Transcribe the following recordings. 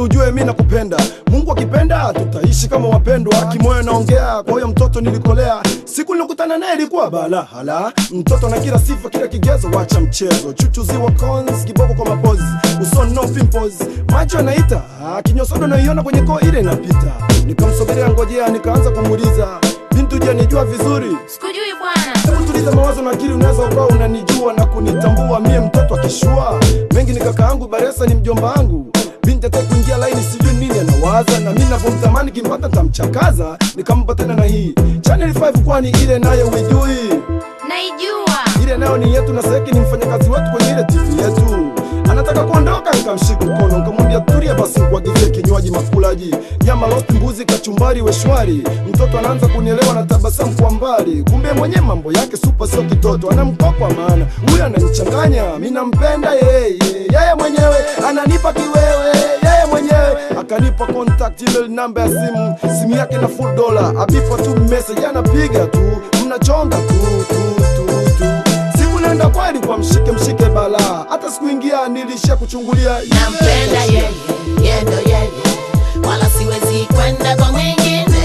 ujue mi nakupenda. Mungu akipenda tutaishi kama wapendwa. Kimoyo naongea kwa huyo mtoto nilikolea. Siku nilikutana naye ilikuwa bala hala. Mtoto na kila sifa, kila kigezo, wacha mchezo. Chuchuziwa cons, kiboko kwa mapozi, usoni no pimples, macho yanaita, ah, kinyosodo naiona kwenye koo ile inapita. Nikamsogelea ngojea, nikaanza kumuuliza bintu, je, nijua vizuri Sikujui bwana. Hebu tuliza mawazo na akili, unaweza ukawa unanijua na kunitambua mie mtoto akishua mengi. Ni kaka yangu Baresa, ni mjomba wangu. Binti ataki kuingia laini, sijui nini anawaza, na mimi navyomtamani kimpata tamchakaza. Nikampa tena na hii Channel 5, kwani ile nayo uijui? Naijua. Ile nayo ni yetu, na Seki ni mfanyakazi wetu kwenye ile TV yetu. Anataka kuondoka, nikamshika mkono, nikamwambia tulia basi, nikuagizie kinywaji makulaji, nyama roast, mbuzi, kachumbari, weshwari. Mtoto anaanza kunielewa na tabasamu kwa mbali, kumbe mwenye mambo yake supa, sio kitoto, anamkokwa maana huyu ananichanganya. Mimi nampenda yeye, yeye mwenyewe ananipa kiwewe, yeye mwenyewe akanipa contact email, namba ya simu, simu yake na full dollar, abipa tu message, anapiga tu, mnachonga tu tu tu tu siku nenda kweli kwa mshike mshike bala hata sikuingia nilisha kuchungulia nampenda yeye, yendo yeye, wala siwezi kwenda kwa mwingine.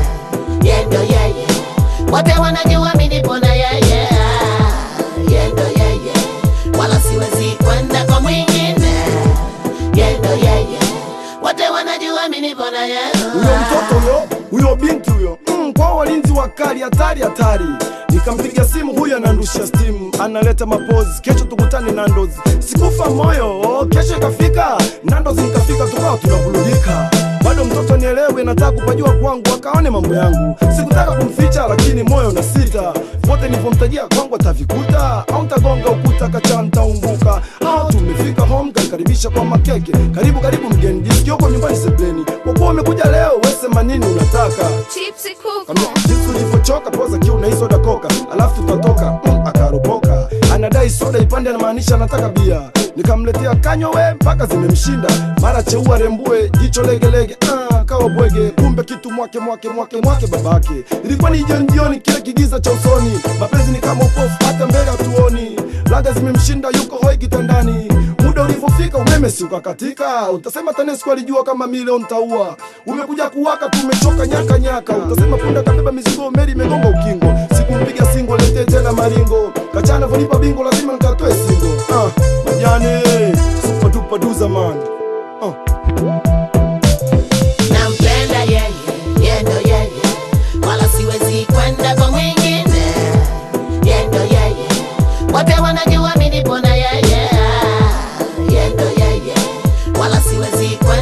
Yendo yeye, wote wanajua mimi nipo na yeye. Yendo yeye, wala siwezi kwenda kwa mwingine. Yendo yeye, wote wanajua mimi nipo na yeye. huyo mtoto huyo huyo binti huyo mm, kwa walinzi wakali hatari hatari nikampiga simu huyo anandusha stimu analeta mapozi kesho tukutane nandozi sikufa moyo kesho ikafika nandozi nikafika tukawa tunavulugika bado mtoto nielewe nataka kupajua kwangu akaone mambo yangu sikutaka kumficha lakini moyo na sita vote nilivyomtajia kwangu atavikuta au ntagonga ukuta kacha ntaumbuka au tumefika home kanikaribisha kwa makeke karibu karibu mgeni jisikioko nyumbani sebleni kwa kuwa umekuja leo wesema nini unataka Chipsi kuku. Kamia, jinsi ulivyochoka poza kiu na hii soda koka alafu tutatoka mm, akaropoka anadai soda ipande anamaanisha anataka bia nikamletea kanywa we mpaka zimemshinda mara cheua rembue jicho legelege ah, kawa bwege kumbe kitu mwake mwake mwake mwake babake ilikuwa ni jioni jioni kile kigiza cha usoni mapenzi ni kama upofu hata mbele hatuoni laga zimemshinda yuko hoi kitandani muda ulivyofika umeme si ukakatika utasema tanesco alijua kama milioni ntaua umekuja kuwaka tumechoka nyaka nyaka utasema punda kabeba mizigo meli imegonga ukingo sikumpiga singo letee tena maringo kachana vonipa bingo lazima nikatoe singo ah, majane super duper duza man ah. nampenda yeye, yendo yeye, wala siwezi kwenda kwa mwingine. Yendo yeye, wote wanajua mimi nipo na yeye. Yendo yeye, wala siwezi kwenda